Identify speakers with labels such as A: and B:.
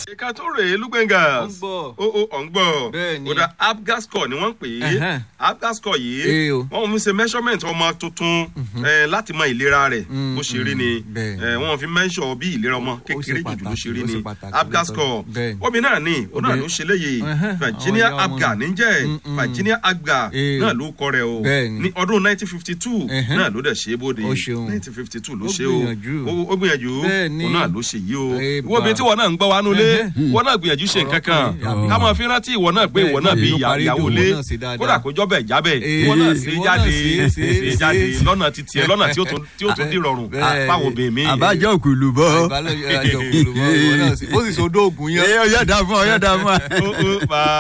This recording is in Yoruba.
A: ìka tó rèé lúgbẹ̀ngà
B: Ó ń gbọ́.
A: ó ó ọ̀ ń gbọ́
B: Bẹ́ẹ̀ ni.
A: ó dá apgascore ni wọ́n ń pè é
B: Ẹ̀hẹ́n.
A: apgascore yìí
B: Ee o.
A: wọ́n fi ṣe measurement ọmọ tuntun eh, láti mọ ìlera rẹ̀
B: Mm,
A: bó ṣe rí ni
B: mm, bẹ́ẹ̀ ni.
A: Eh, wọ́n fi measure bí ìlera ọmọ kékeré jùjú ló ṣe rí
B: pàtàkì, ó
A: ni
B: ṣe pàtàkì
A: apgascore
B: bẹ́ẹ̀ ni.
A: obìnrin náà ni òun náà
B: Obìnrin.
A: ló ṣe léyìí
B: Ẹ̀hẹ́n,
A: virginia
B: àwọn ìyá ọmọ
A: abga
B: náà.
A: níjẹ́
B: Mm, mm.
A: virginia abga
B: Ee.
A: náà ló kọ rẹ̀ o
B: Bẹ́ẹ̀ ni.
A: ní ọdún 1952
B: Ẹ̀hẹ́n.
A: náà ló dẹ̀ ṣe é bóde
B: Ó ṣeun.
A: 1952 ló
B: Ó
A: ṣe o
B: gbìyànjú.
A: Ó- ó gbìyànjú
B: Bẹ́ẹ̀ ni.
A: òun náà ló ṣe yìí o
B: Ee,
A: ìwọ obìnrin
B: bá.
A: tí wọn náà ń gbọ́ wa nulẹ̀
B: Ẹ̀hẹ́n.
A: wọn náà gbìyànjú ṣe nǹkan kan
B: Ọ̀rọ̀
A: ká máa fi rántí ìwọ náà pé ìwọ náà bí
B: Bẹ́ẹ̀ ni,
A: ìyá-
B: parí
A: ìyàwó
B: ìdòwò
A: lé
B: náà sí dáadáa.
A: kódà kó jọ́bẹ̀ jábẹ̀
B: Ee,
A: ìwọ náà ṣe
B: ìwọ náà
A: jáde
B: ṣe- ṣe-
A: ṣe jáde
B: ṣe.
A: lọ́nà títí ẹ lọ́nà tí ó tún tí ó tún dì rọrùn
B: Bẹ́ẹ̀
A: fáwọn obìnrin mi.
C: àbájọ òkùlù bọ.
B: ìbálòjọ àjọkùnrin bó sì so dóògùn yẹn.
C: ẹ ọyọ dà fún ọ ọyọ dà fún ọ.
A: Ó- ó, bá